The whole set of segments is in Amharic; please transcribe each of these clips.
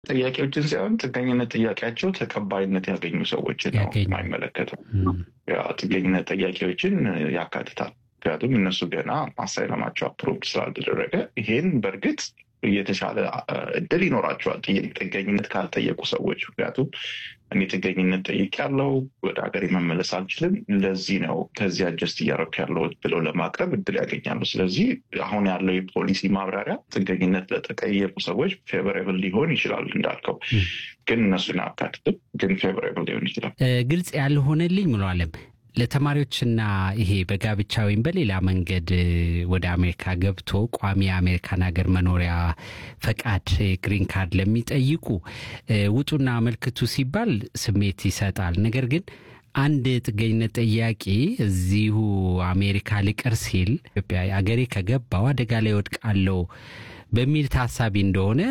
ጥያቄዎችን ሳይሆን ጥገኝነት ጥያቄያቸው ተቀባይነት ያገኙ ሰዎችን ነው ያገኙ። የማይመለከተው። ያ ጥገኝነት ጥያቄዎችን ያካትታል። ምክንያቱም እነሱ ገና አሳይለማቸው አፕሮቭድ ስላልተደረገ ይሄን በእርግጥ የተሻለ አ፣ እድል ይኖራቸዋል ጥይ- ጥገኝነት ካልጠየቁ ሰዎች። ምክንያቱም እኔ ጥገኝነት ጠይቄያለሁ፣ ወደ ሀገር መመለስ አልችልም፣ ለዚህ ነው ከዚህ አጀስት እያደረኩ ያለሁት ብለው ለማቅረብ እድል ያገኛሉ። ስለዚህ አሁን ያለው የፖሊሲ ማብራሪያ ጥገኝነት ለተጠየቁ ሰዎች ፌቨሬብል ሊሆን ይችላል እንዳልከው፣ ግን እነሱን አያካትትም። ግን ፌቨሬብል ሊሆን ይችላል። እ፣ ግልጽ ያልሆነልኝ ሙሉ አለም ለተማሪዎችና ይሄ በጋብቻ ወይም በሌላ መንገድ እ፣ ወደ አሜሪካ ገብቶ ቋሚ የአሜሪካን ሀገር መኖሪያ ፈቃድ ግሪን ካርድ ለሚጠይቁ እ፣ ውጡና አመልክቱ ሲባል ስሜት ይሰጣል። ነገር ግን አንድ ጥገኝነት ጠያቂ እዚሁ አሜሪካ ልቀር ሲል ኢትዮጵያ አገሬ ከገባው አደጋ ላይ ወድቃለሁ በሚል ታሳቢ እንደሆነ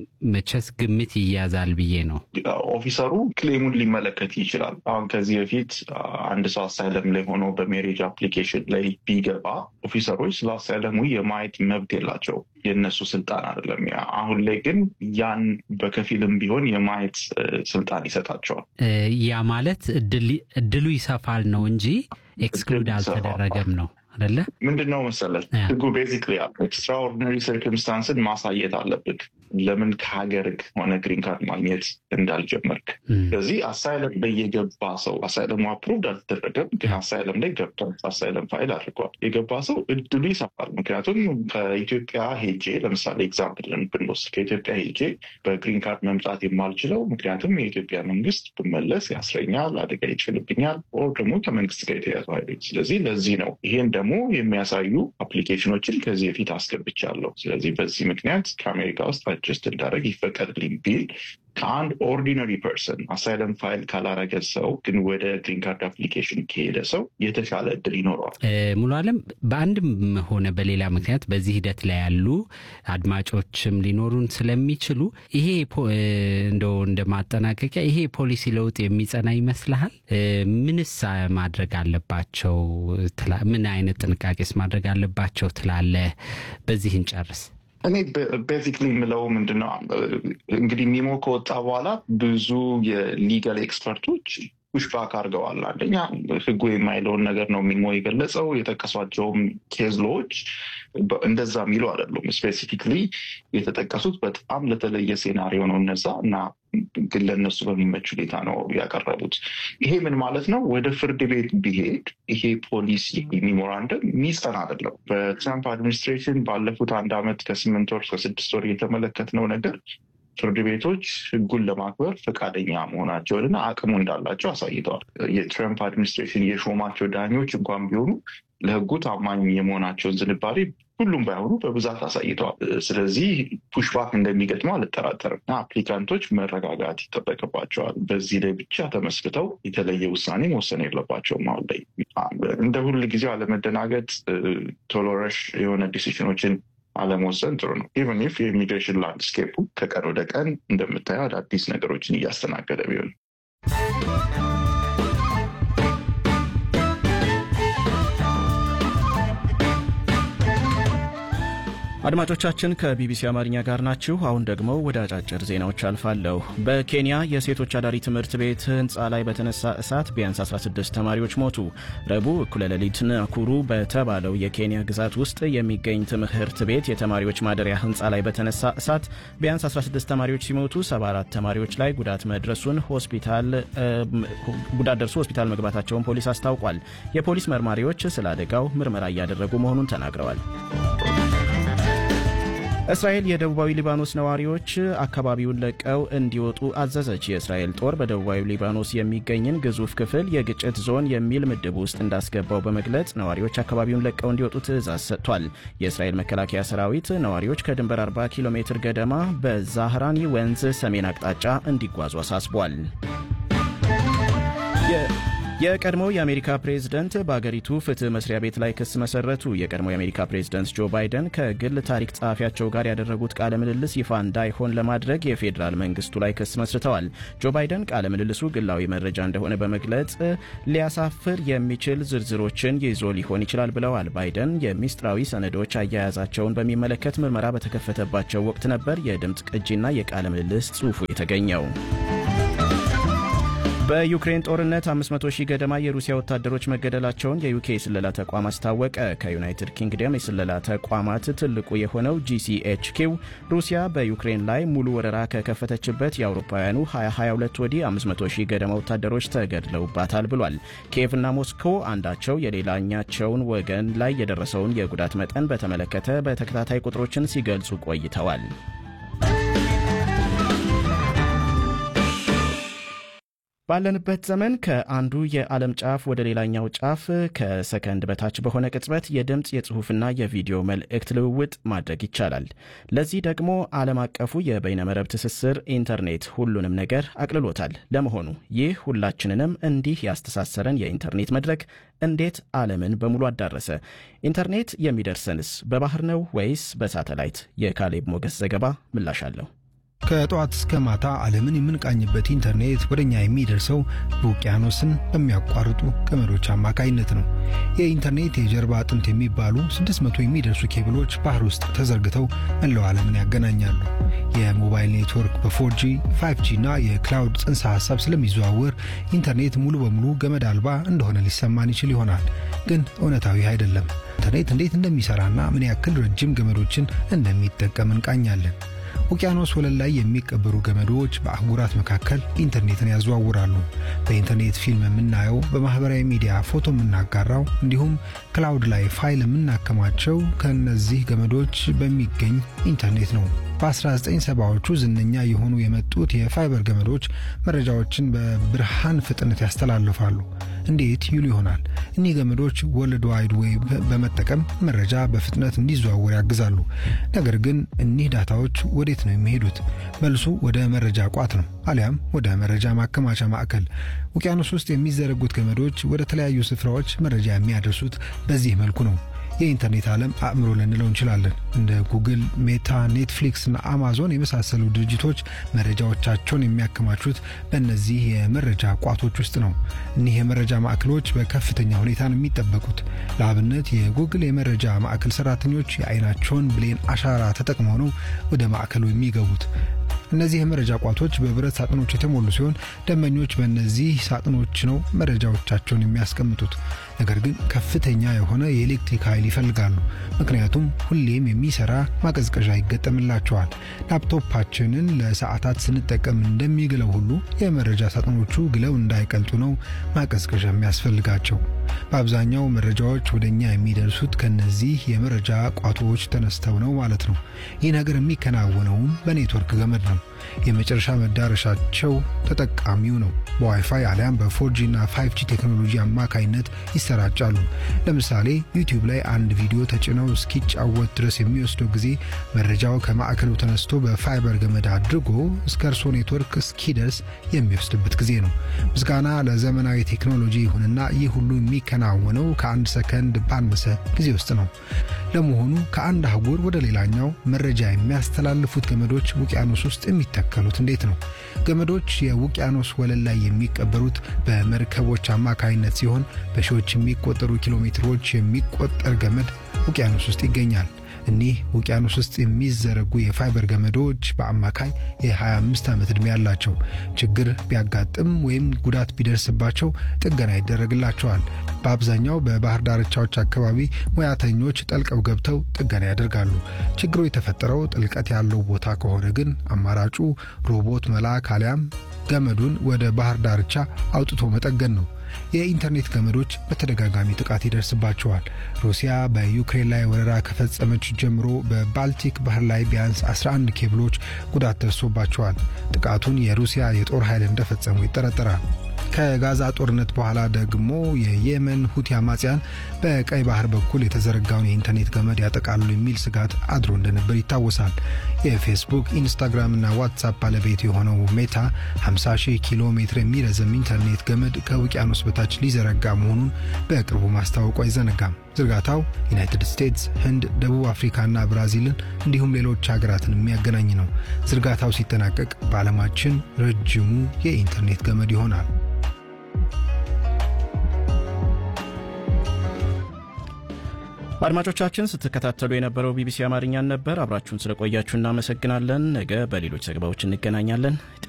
መቼስ ግምት ይያዛል ብዬ ነው። ኦፊሰሩ ክሌሙን ሊመለከት ይችላል። አሁን ከዚህ በፊት አ፣ አንድ ሰው አሳይለም ላይ ሆኖ በሜሬጅ አፕሊኬሽን ላይ ቢገባ ኦፊሰሮች ስለ አሳይለሙ የማየት መብት የላቸው የእነሱ ስልጣን አይደለም። ያ አሁን ላይ ግን ያን በከፊልም ቢሆን የማየት እ፣ ስልጣን ይሰጣቸዋል። እ፣ ያ ማለት እድል- እድሉ ይሰፋል ነው እንጂ ኤክስክሉድ እድሉ ይሰፋል። አልተደረገም ነው አደለ? ምንድን ነው መሰለህ ያ። ህጉ ቤዚክሊ ኤክስትራኦርዲነሪ ሰርከምስታንስን ማሳየት አለብህ ለምን ከሀገር ሆነ ግሪን ካርድ ማግኘት እንዳልጀመርክ እም፣ ስለዚህ አሳይለም ላይ የገባ ሰው አሳይለሙ አፕሩቭድ አልተደረገም፣ ግን አሳይለም ላይ ገብቷል። አሳይለም ፋይል አድርጓል። የገባ ሰው እድሉ ይሰፋል። ምክንያቱም ከኢትዮጵያ ሄጄ ለምሳሌ ኤግዛምፕል ብንወስድ ከኢትዮጵያ ሄጄ በግሪን ካርድ መምጣት የማልችለው ምክንያቱም የኢትዮጵያ መንግስት ብመለስ ያስረኛል፣ አደጋ ይችልብኛል፣ ኦር ደግሞ ከመንግስት ጋር የተያዙ ኃይሎች። ስለዚህ ለዚህ ነው ይሄን ደግሞ የሚያሳዩ አፕሊኬሽኖችን ከዚህ በፊት አስገብቻለሁ። ስለዚህ በዚህ ምክንያት ከአሜሪካ ውስጥ አጀስት እንዳደረግ ይፈቀድልኝ ቢል ከአንድ ኦርዲነሪ ፐርሰን አሳይለም ፋይል ካላረገ ሰው ግን ወደ ግሪን ካርድ አፕሊኬሽን ከሄደ ሰው የተሻለ እድል ይኖረዋል። እ፣ ሙሉ አለም በአንድም ሆነ በሌላ ምክንያት በዚህ ሂደት ላይ ያሉ አድማጮችም ሊኖሩን ስለሚችሉ ይሄ ፖ- እ፣ እንደው እንደ ማጠናቀቂያ ይሄ ፖሊሲ ለውጥ የሚጸና ይመስልሃል? እ፣ ምንስ ማድረግ አለባቸው? ትላ- ምን አይነት ጥንቃቄስ ማድረግ አለባቸው ትላለህ? በዚህ እንጨርስ። እኔ ቤዚክሊ የምለው ምንድነው እንግዲህ ሚሞ ከወጣ በኋላ ብዙ የሊጋል ኤክስፐርቶች ፑሽባክ አድርገዋል። አንደኛ ህጉ የማይለውን ነገር ነው ሚሞ የገለጸው። የጠቀሷቸውም ኬዝሎዎች እንደዛ የሚሉ አይደሉም። ስፔሲፊክሊ የተጠቀሱት በጣም ለተለየ ሴናሪዮ ነው እነዛ እና ግን ለእነሱ በሚመች ሁኔታ ነው ያቀረቡት። ይሄ ምን ማለት ነው? ወደ ፍርድ ቤት ቢሄድ ይሄ ፖሊሲ ሚሞራንደም ሚጸና አይደለም። በትራምፕ አድሚኒስትሬሽን ባለፉት አንድ ዓመት ከስምንት ወር ከስድስት ወር የተመለከትነው ነገር ፍርድ ቤቶች ህጉን ለማክበር ፈቃደኛ መሆናቸውንና አቅሙ እንዳላቸው አሳይተዋል። የትራምፕ አድሚኒስትሬሽን የሾማቸው ዳኞች እንኳን ቢሆኑ ለህጉ ታማኝ የመሆናቸውን ዝንባሌ ሁሉም ባይሆኑ በብዛት አሳይተዋል። ስለዚህ ፑሽባክ እንደሚገጥመው አልጠራጠርም እና አፕሊካንቶች መረጋጋት ይጠበቅባቸዋል። በዚህ ላይ ብቻ ተመስርተው የተለየ ውሳኔ መወሰን የለባቸውም። አሁን ላይ እንደ ሁል ጊዜው አለመደናገጥ፣ ቶሎ ረሽ የሆነ ዲሲሽኖችን አለመወሰን ጥሩ ነው። ኢቨን ኢፍ የኢሚግሬሽን ላንድስኬፑ ከቀን ወደ ቀን እንደምታየው አዳዲስ ነገሮችን እያስተናገደ ቢሆን አድማጮቻችን ከቢቢሲ አማርኛ ጋር ናችሁ። አሁን ደግሞ ወደ አጫጭር ዜናዎች አልፋለሁ። በኬንያ የሴቶች አዳሪ ትምህርት ቤት ህንፃ ላይ በተነሳ እሳት ቢያንስ 16 ተማሪዎች ሞቱ። ረቡዕ እኩለ ሌሊት ናኩሩ በተባለው የኬንያ ግዛት ውስጥ የሚገኝ ትምህርት ቤት የተማሪዎች ማደሪያ ህንፃ ላይ በተነሳ እሳት ቢያንስ 16 ተማሪዎች ሲሞቱ 74 ተማሪዎች ላይ ጉዳት መድረሱን ሆስፒታል ጉዳት ደርሶ ሆስፒታል መግባታቸውን ፖሊስ አስታውቋል። የፖሊስ መርማሪዎች ስለ አደጋው ምርመራ እያደረጉ መሆኑን ተናግረዋል። እስራኤል የደቡባዊ ሊባኖስ ነዋሪዎች አካባቢውን ለቀው እንዲወጡ አዘዘች። የእስራኤል ጦር በደቡባዊ ሊባኖስ የሚገኝን ግዙፍ ክፍል የግጭት ዞን የሚል ምድብ ውስጥ እንዳስገባው በመግለጽ ነዋሪዎች አካባቢውን ለቀው እንዲወጡ ትዕዛዝ ሰጥቷል። የእስራኤል መከላከያ ሰራዊት ነዋሪዎች ከድንበር 40 ኪሎ ሜትር ገደማ በዛህራኒ ወንዝ ሰሜን አቅጣጫ እንዲጓዙ አሳስቧል። የቀድሞው የአሜሪካ ፕሬዝደንት በአገሪቱ ፍትህ መስሪያ ቤት ላይ ክስ መሰረቱ። የቀድሞው የአሜሪካ ፕሬዝደንት ጆ ባይደን ከግል ታሪክ ጸሐፊያቸው ጋር ያደረጉት ቃለ ምልልስ ይፋ እንዳይሆን ለማድረግ የፌዴራል መንግስቱ ላይ ክስ መስርተዋል። ጆ ባይደን ቃለ ምልልሱ ግላዊ መረጃ እንደሆነ በመግለጽ ሊያሳፍር የሚችል ዝርዝሮችን ይዞ ሊሆን ይችላል ብለዋል። ባይደን የሚስጥራዊ ሰነዶች አያያዛቸውን በሚመለከት ምርመራ በተከፈተባቸው ወቅት ነበር የድምፅ ቅጂና የቃለ ምልልስ ጽሑፉ የተገኘው። በዩክሬን ጦርነት 500 ሺህ ገደማ የሩሲያ ወታደሮች መገደላቸውን የዩኬ የስለላ ተቋም አስታወቀ። ከዩናይትድ ኪንግደም የስለላ ተቋማት ትልቁ የሆነው ጂሲኤችኪው ሩሲያ በዩክሬን ላይ ሙሉ ወረራ ከከፈተችበት የአውሮፓውያኑ 2022 ወዲህ 500 ሺህ ገደማ ወታደሮች ተገድለውባታል ብሏል። ኪየቭና ሞስኮ አንዳቸው የሌላኛቸውን ወገን ላይ የደረሰውን የጉዳት መጠን በተመለከተ በተከታታይ ቁጥሮችን ሲገልጹ ቆይተዋል። ባለንበት ዘመን ከአንዱ የዓለም ጫፍ ወደ ሌላኛው ጫፍ ከሰከንድ በታች በሆነ ቅጽበት የድምፅ የጽሑፍና የቪዲዮ መልእክት ልውውጥ ማድረግ ይቻላል። ለዚህ ደግሞ ዓለም አቀፉ የበይነመረብ ትስስር ኢንተርኔት ሁሉንም ነገር አቅልሎታል። ለመሆኑ ይህ ሁላችንንም እንዲህ ያስተሳሰረን የኢንተርኔት መድረክ እንዴት ዓለምን በሙሉ አዳረሰ? ኢንተርኔት የሚደርሰንስ በባህር ነው ወይስ በሳተላይት? የካሌብ ሞገስ ዘገባ ምላሽ አለው። ከጠዋት እስከ ማታ ዓለምን የምንቃኝበት ኢንተርኔት ወደ እኛ የሚደርሰው በውቅያኖስን በሚያቋርጡ ገመዶች አማካይነት ነው። የኢንተርኔት የጀርባ አጥንት የሚባሉ 600 የሚደርሱ ኬብሎች ባህር ውስጥ ተዘርግተው መላው ዓለምን ያገናኛሉ። የሞባይል ኔትወርክ በ4ጂ 5ጂ እና የክላውድ ጽንሰ ሐሳብ ስለሚዘዋወር ኢንተርኔት ሙሉ በሙሉ ገመድ አልባ እንደሆነ ሊሰማን ይችል ይሆናል። ግን እውነታዊ አይደለም። ኢንተርኔት እንዴት እንደሚሠራና ምን ያክል ረጅም ገመዶችን እንደሚጠቀም እንቃኛለን። ውቅያኖስ ወለል ላይ የሚቀበሩ ገመዶች በአህጉራት መካከል ኢንተርኔትን ያዘዋውራሉ። በኢንተርኔት ፊልም የምናየው፣ በማህበራዊ ሚዲያ ፎቶ የምናጋራው፣ እንዲሁም ክላውድ ላይ ፋይል የምናከማቸው ከእነዚህ ገመዶች በሚገኝ ኢንተርኔት ነው። በ1970ዎቹ ዝነኛ የሆኑ የመጡት የፋይበር ገመዶች መረጃዎችን በብርሃን ፍጥነት ያስተላልፋሉ። እንዴት ይሉ ይሆናል። እኒህ ገመዶች ወርልድ ዋይድ ዌብ በመጠቀም መረጃ በፍጥነት እንዲዘዋወር ያግዛሉ። ነገር ግን እኒህ ዳታዎች ወዴት ነው የሚሄዱት? መልሱ ወደ መረጃ ቋት ነው፣ አሊያም ወደ መረጃ ማከማቻ ማዕከል። ውቅያኖስ ውስጥ የሚዘረጉት ገመዶች ወደ ተለያዩ ስፍራዎች መረጃ የሚያደርሱት በዚህ መልኩ ነው። የኢንተርኔት ዓለም አእምሮ ልንለው እንችላለን። እንደ ጉግል፣ ሜታ፣ ኔትፍሊክስ እና አማዞን የመሳሰሉ ድርጅቶች መረጃዎቻቸውን የሚያከማቹት በእነዚህ የመረጃ ቋቶች ውስጥ ነው። እኒህ የመረጃ ማዕከሎች በከፍተኛ ሁኔታ ነው የሚጠበቁት። ለአብነት የጉግል የመረጃ ማዕከል ሰራተኞች የአይናቸውን ብሌን አሻራ ተጠቅመው ነው ወደ ማዕከሉ የሚገቡት። እነዚህ የመረጃ ቋቶች በብረት ሳጥኖች የተሞሉ ሲሆን ደንበኞች በእነዚህ ሳጥኖች ነው መረጃዎቻቸውን የሚያስቀምጡት። ነገር ግን ከፍተኛ የሆነ የኤሌክትሪክ ኃይል ይፈልጋሉ። ምክንያቱም ሁሌም የሚሰራ ማቀዝቀዣ ይገጠምላቸዋል። ላፕቶፓችንን ለሰዓታት ስንጠቀም እንደሚግለው ሁሉ የመረጃ ሳጥኖቹ ግለው እንዳይቀልጡ ነው ማቀዝቀዣ የሚያስፈልጋቸው። በአብዛኛው መረጃዎች ወደ እኛ የሚደርሱት ከነዚህ የመረጃ ቋቶዎች ተነስተው ነው ማለት ነው። ይህ ነገር የሚከናወነውም በኔትወርክ ገመድ ነው። የመጨረሻ መዳረሻቸው ተጠቃሚው ነው። በዋይፋይ አሊያም በፎርጂ እና ፋይቭጂ ቴክኖሎጂ አማካይነት ይሰራጫሉ። ለምሳሌ ዩቲዩብ ላይ አንድ ቪዲዮ ተጭነው እስኪጫወት ድረስ የሚወስደው ጊዜ መረጃው ከማዕከሉ ተነስቶ በፋይበር ገመድ አድርጎ እስከ እርሶ ኔትወርክ እስኪደርስ የሚወስድበት ጊዜ ነው። ምስጋና ለዘመናዊ ቴክኖሎጂ ይሁንና ይህ ሁሉ የሚከናወነው ከአንድ ሰከንድ ባነሰ ጊዜ ውስጥ ነው። ለመሆኑ ከአንድ አህጉር ወደ ሌላኛው መረጃ የሚያስተላልፉት ገመዶች ውቅያኖስ ውስጥ የሚተከሉት እንዴት ነው? ገመዶች የውቅያኖስ ወለል ላይ የሚቀበሩት በመርከቦች አማካይነት ሲሆን በሺዎች የሚቆጠሩ ኪሎ ሜትሮች የሚቆጠር ገመድ ውቅያኖስ ውስጥ ይገኛል። እኒህ ውቅያኖስ ውስጥ የሚዘረጉ የፋይበር ገመዶች በአማካይ የ25 ዓመት ዕድሜ ያላቸው፣ ችግር ቢያጋጥም ወይም ጉዳት ቢደርስባቸው ጥገና ይደረግላቸዋል። በአብዛኛው በባህር ዳርቻዎች አካባቢ ሙያተኞች ጠልቀው ገብተው ጥገና ያደርጋሉ። ችግሩ የተፈጠረው ጥልቀት ያለው ቦታ ከሆነ ግን አማራጩ ሮቦት መላክ አሊያም ገመዱን ወደ ባህር ዳርቻ አውጥቶ መጠገን ነው። የኢንተርኔት ገመዶች በተደጋጋሚ ጥቃት ይደርስባቸዋል። ሩሲያ በዩክሬን ላይ ወረራ ከፈጸመች ጀምሮ በባልቲክ ባህር ላይ ቢያንስ 11 ኬብሎች ጉዳት ደርሶባቸዋል። ጥቃቱን የሩሲያ የጦር ኃይል እንደፈጸሙ ይጠረጠራል። ከጋዛ ጦርነት በኋላ ደግሞ የየመን ሁቲ አማጽያን በቀይ ባህር በኩል የተዘረጋውን የኢንተርኔት ገመድ ያጠቃሉ የሚል ስጋት አድሮ እንደነበር ይታወሳል። የፌስቡክ ኢንስታግራምና ዋትሳፕ ባለቤት የሆነው ሜታ 50 ሺህ ኪሎ ሜትር የሚረዘም ኢንተርኔት ገመድ ከውቅያኖስ በታች ሊዘረጋ መሆኑን በቅርቡ ማስታወቁ አይዘነጋም። ዝርጋታው ዩናይትድ ስቴትስ፣ ህንድ፣ ደቡብ አፍሪካና ብራዚልን እንዲሁም ሌሎች ሀገራትን የሚያገናኝ ነው። ዝርጋታው ሲጠናቀቅ በዓለማችን ረጅሙ የኢንተርኔት ገመድ ይሆናል። አድማጮቻችን ስትከታተሉ የነበረው ቢቢሲ አማርኛን ነበር። አብራችሁን ስለቆያችሁ እናመሰግናለን። ነገ በሌሎች ዘገባዎች እንገናኛለን።